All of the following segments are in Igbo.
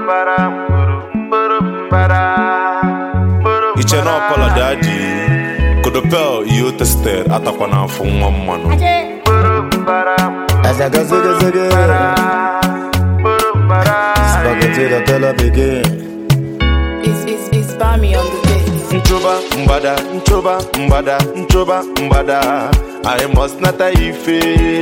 iche na ọpala dị adị kodopel ihe o tested atakwa n'afọ nwa mmanụ Azaga zaga zaga Spaghetti the color begin It's, it's, it's Bami on the beat. nchoba mgbada nchoba mgbada nchoba mgbada i must nata ife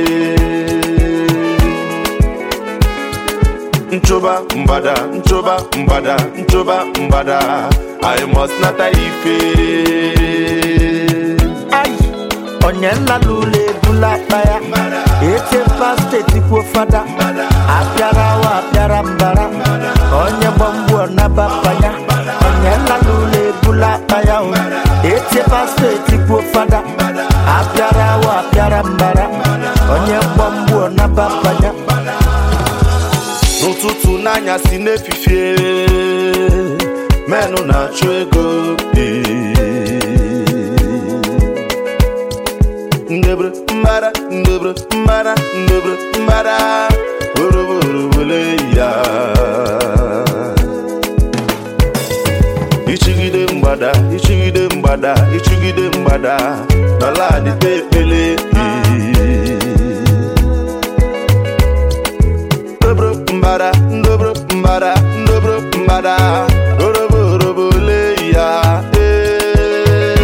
nchoba mgbada nchoba mgbada nchoba mgbada i must nata ife Ai Onye nla n'ụlọ ebula akpa ya Echefa steeti kwuo fada Apịara wa apịara mbara Onye gbamgbu ọnaba panya Onye nla n'ụlọ ebula akpa ya o Echefa steeti kwuo fada Apịara wa apịara mbara Onye gbamgbu ọnaba panya n'ụtụtụ n'anyasị n'efifie menụ na-achụ ego ndebre mbara ndebre mbara ndebre mbara oroborobole ya ichigide mgbada ichigide mgbada ichigide mgbada n'ala adịte ekpele ndobro mbada ndobro mbada ndobro mbada orobo orobo le ya ee.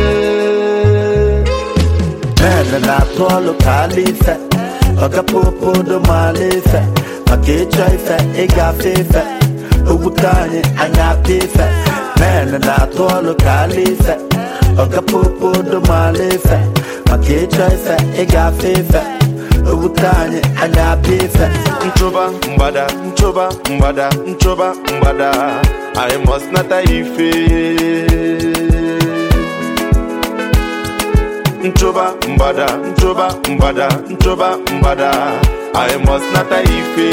Mene na-atụ ọlụ ka ala ife ọgapopodo maala ife maka ịchọ ife ịgafe ife ogbute anyị anya apịa ife Mene na-atụ ọlụ ka ala ife ọgapopodo maala ife maka ịchọ ife ịgafe ife ogbute anyị anya apịa ife nchoba mgbada nchoba mgbada nchoba mgbada i must nata ife nchoba mgbada nchoba mgbada nchoba mgbada i must nata ife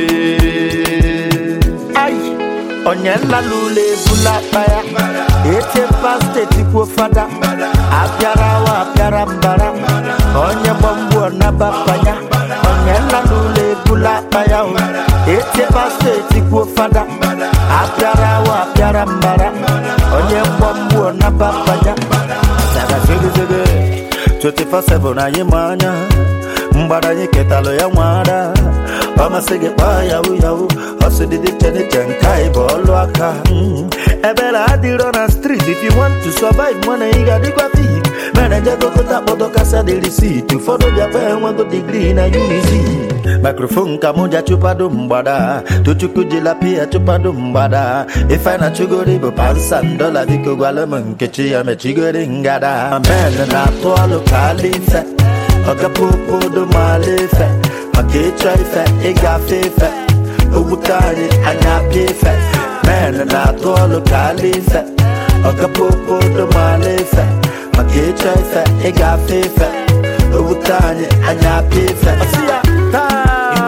Ai, onye nla n'ụlọ ebula akpa ya echefa steeti kwuo fada apịara wa apịara mbara onye gbamgbu ọnaba panya onye nla n'ụlọ ebula akpa ya o echefa steeti kwuo fada apịara wa apịara mbara onye gbamgbu ọnaba panya Zaga zege zege 24/7 anyị ma anya mgbada anyị ketalụ ya nwada ọ masị gị kpaa yahu yahu ọsụdịdị cheniche nke anyị bụ ọlụ aka Mm. ebere adịrọ na street if you want to survive mana ị ga-adịkwa fit mere jegokọta kpọdọ kasa dị risit ụfọdụ bịakwa enwego digrii na unizi mikrofon ka mụ ja chụpado mgbada tochukwu jila pia chụpado mgbada ife na chugori bụ pansan dola biko gwala m nkechi ya mechigori ngada men na-atụ ọlụ ka ala ife ọgapopodo maala ife maka ịchọ ife ịgafe ife ogbute anyị anya apịa ife men na-atụ ọlụ ka ala ife ọgapopodo maala ife maka ịchọ ife ịgafe ife ogbute anyị anya apịa ife Ọsị ya, taa.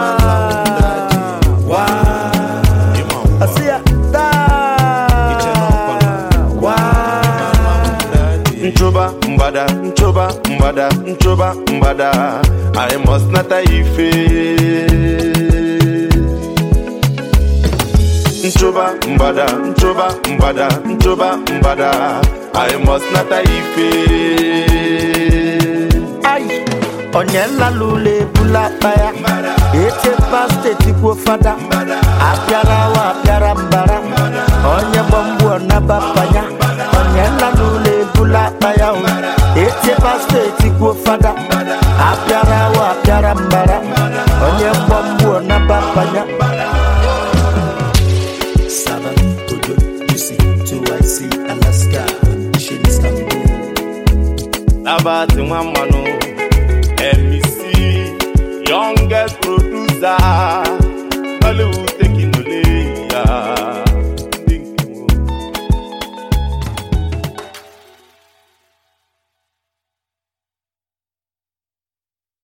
Ọsị ya, taa. nchoba mgbada nchoba mgbada nchoba mgbada i must nata ife nchoba mgbada nchoba mgbada nchoba mgbada i must nata ife Ai, onye nla n'ụlọ ebula akpa ya echefa steeti kwuo fada apịara wa apịara mbara onye gbamgbu ọnaba panya onye nla n'ụlọ ebula akpa ya o echefa steeti kwuo fada apịara wa apịara mbara onye gbamgbu ọnaba panya Seven, Togo, UC, 2IC, Alaska, Shin, Istanbul. nabati nwa mmanụ mec youngest producer Hollywood take